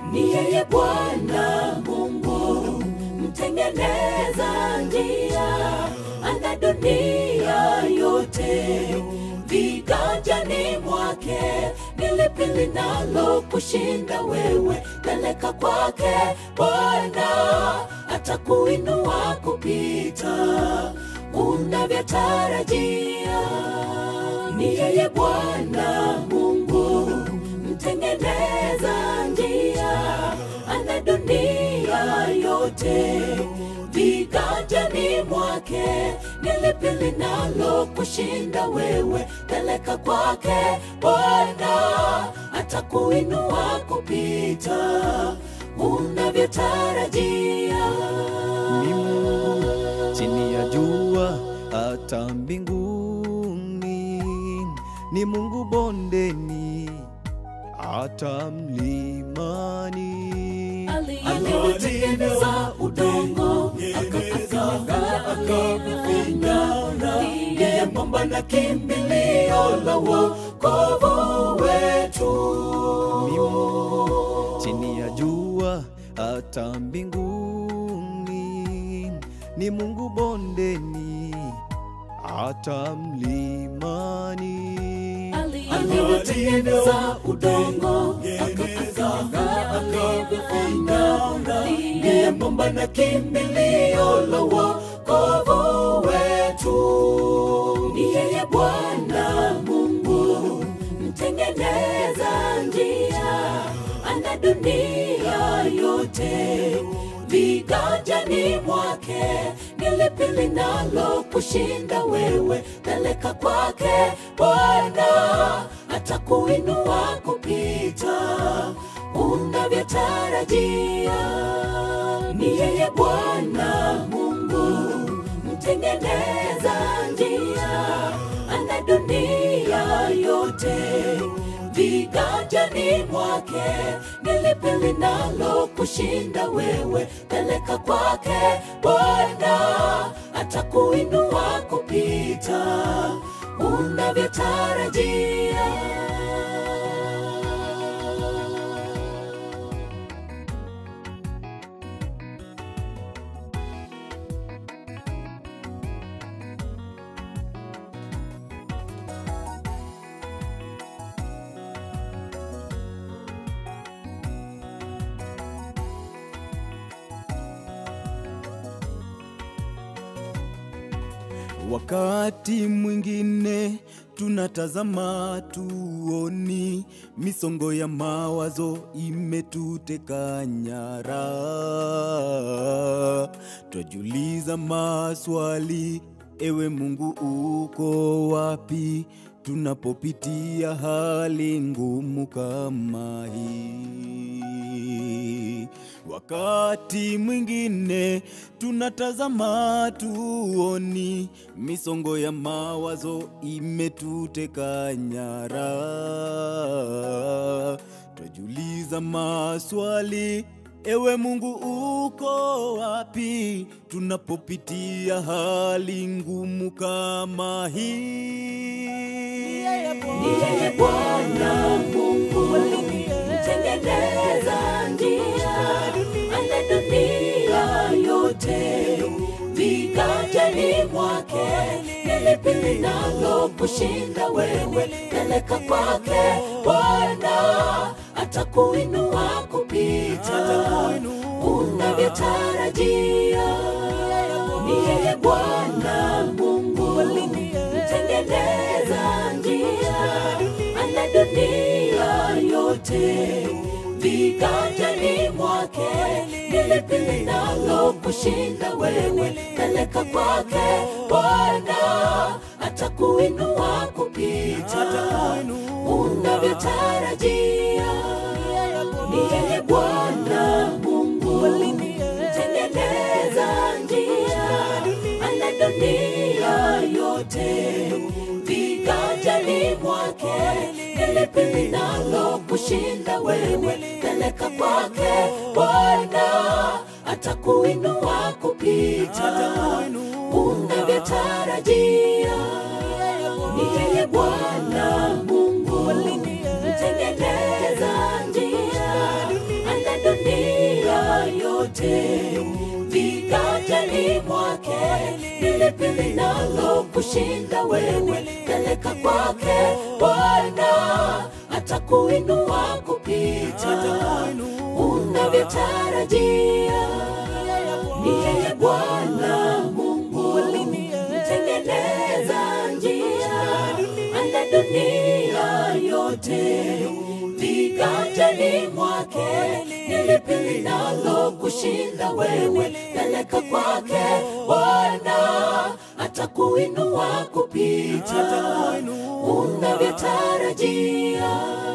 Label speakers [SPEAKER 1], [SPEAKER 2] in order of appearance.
[SPEAKER 1] ni yeye Bwana Mungu mtengeneza njia, ana dunia yote viganjani mwake. Ni lipi linalo kushinda wewe? Peleka kwake Bwana, atakuinua kupita unavyotarajia. Ni yeye Bwana Mungu mtengeneza njia, ana dunia yote viganjani mwake. Ni lipi linalo kushinda wewe? Peleka kwake Bwana, atakuinua kupita unavyotarajia.
[SPEAKER 2] ni Mungu chini ya jua hata mbinguni, ni Mungu bondeni hata mlimani.
[SPEAKER 1] aliyetengeneza udongo akakazanga akavifinya ndiye mwamba na kimbilio la wokovu wetu
[SPEAKER 2] Mimo chini ya jua hata mbinguni, ni Mungu bondeni hata mlimani.
[SPEAKER 1] aliyetengeneza udongo akakazanga akavifinya ndiye mwamba na kimbilio la wokovu wetu ni yeye Bwana Mungu mtengeneza njia, ana dunia yote viganjani mwake. Ni lipi linalo kushinda wewe? Peleka kwake Bwana, atakuinua kupita unavyotarajia. Ni yeye Bwana Mungu mtengeneza njia, ana dunia yote viganjani mwake. Ni lipi linalo kushinda wewe? Peleka kwake Bwana, atakuinua kupita unavyotarajia.
[SPEAKER 2] Wakati mwingine tunatazama tuoni, misongo ya mawazo imetuteka nyara, twajiuliza maswali, ewe Mungu uko wapi? Tunapopitia hali ngumu kama hii, wakati mwingine tunatazama tuoni, misongo ya mawazo imetuteka nyara, twajiuliza maswali Ewe Mungu uko wapi tunapopitia hali ngumu kama hii?
[SPEAKER 1] Ni yeye Bwana Mungu mtengeneza njia, ana dunia yote viganjani mwake. Ni lipi linalo kushinda wewe? Peleka kwake Bwana, atakuinua kupita unavyotarajia. Ni yeye Bwana Mungu mtengeneza njia, ana dunia yote viganjani mwake. Ni lipi linalo kushinda wewe? Peleka kwake Bwana, atakuinua kupita unavyotarajia. Ni yeye Bwana Mungu mtengeneza njia, ana dunia yote viganjani mwake. Ni lipi linalo kushinda wewe? Peleka kwake Bwana, atakuinua kupita unavyotarajia. Ni yeye Bwana Mungu mtengeneza njia, ana viganjani mwake. Ni lipi linalo kushinda wewe? Peleka kwake Bwana, atakuinua kupita unavyotarajia. Ni yeye Bwana Mungu mtengeneza njia, ana dunia yote viganjani mwake. Ni lipi linalo kushinda wewe? Peleka kwake Bwana, atakuinua kupita unavyotarajia.